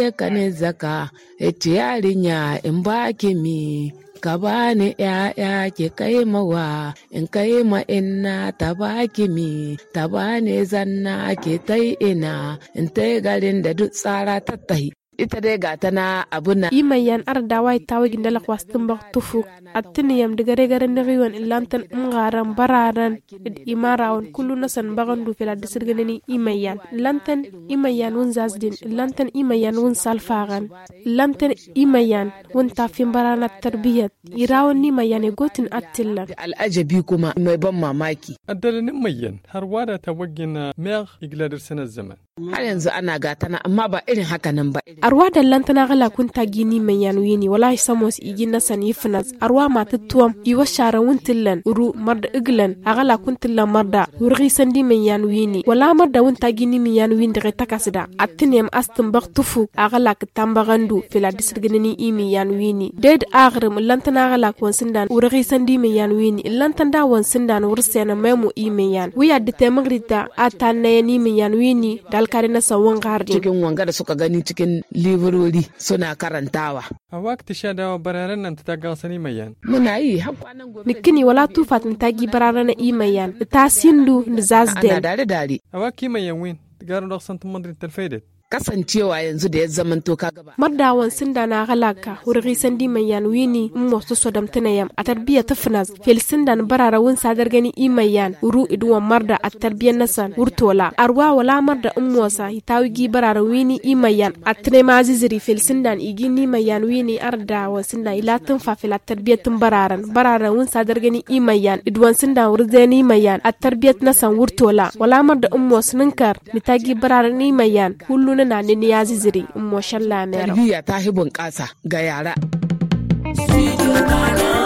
ya kane zaka ita yarinya in baki mi ka bani ‘ya'ya ki kai mawa in kai ma inna ta baki mi ta bani zanna ki tai ina in tai garin da duk tsara ta tahi ita dai ga ta na abu na imayan ardawa tawa gindala kwastin bak tufu attini yam digare gare niriwan ilantan ngaran bararan id imarawan kullu nasan bagan du fila disirganani imayan lantan imayan wun zasdin lantan imayan wun salfagan lantan imayan wun tafin barana tarbiyat irawan ni mayan gotin attilla al'ajabi kuma mai ban mamaki addalanin mayan har wada ta wagina mer igladar sanar zaman har yanzu ana gatana amma ba irin haka nan ba arwa da lantana gala kun ta gini mai yanu yini wallahi samos igi na san yifnas arwa mata tuwam iwa shara wuntillan uru marda iglan agala kun tillan marda wurgi sandi mai yanu yini wala marda wun ta gini mai yanu yini daga takasida attinem astin bak tufu agala ka tambagandu fila disirginini imi yanu yini ded agrim lantana gala kun sindan wurgi sandi mai yanu yini lantan da wan sindan wursena memu imi yan wiya dite magrita atanna yani mai yanu yini dalkari na sawon gardi cikin wanga da suka gani cikin librori suna karantawa a wakti sha dawa bararen nan ta gansani mayan muna yi har kwanan gobe nikini wala tufat ni tagi barara na imayan ta sindu ni ana zasden dare dare a waki mayan win garin da san tumandrin talfaidet kasancewa yanzu da ya zamanto ka gaba mardawan sinda na galaka wurgi sandi mayan wini mo so sodam tinayam a tarbiya tafnas fel sindan barara wun sadar gani imayan uru idwan marda a tarbiya nasan wurtola arwa wala marda ummosa hitawi gi barara wini imayan a tine maziziri fel sindan igi ni mayan wini arda wa sinda ila tun fa fel a tarbiya tun bararan barara wun sadar gani imayan idwan sindan wurzeni imayan a tarbiyat nasan wurtola wala marda ummos ninkar mitagi bararan imayan kullu na nini ya ziziri ummo shalla mero tarbiyya ta hi bunƙasa ga yara Studio Ghana.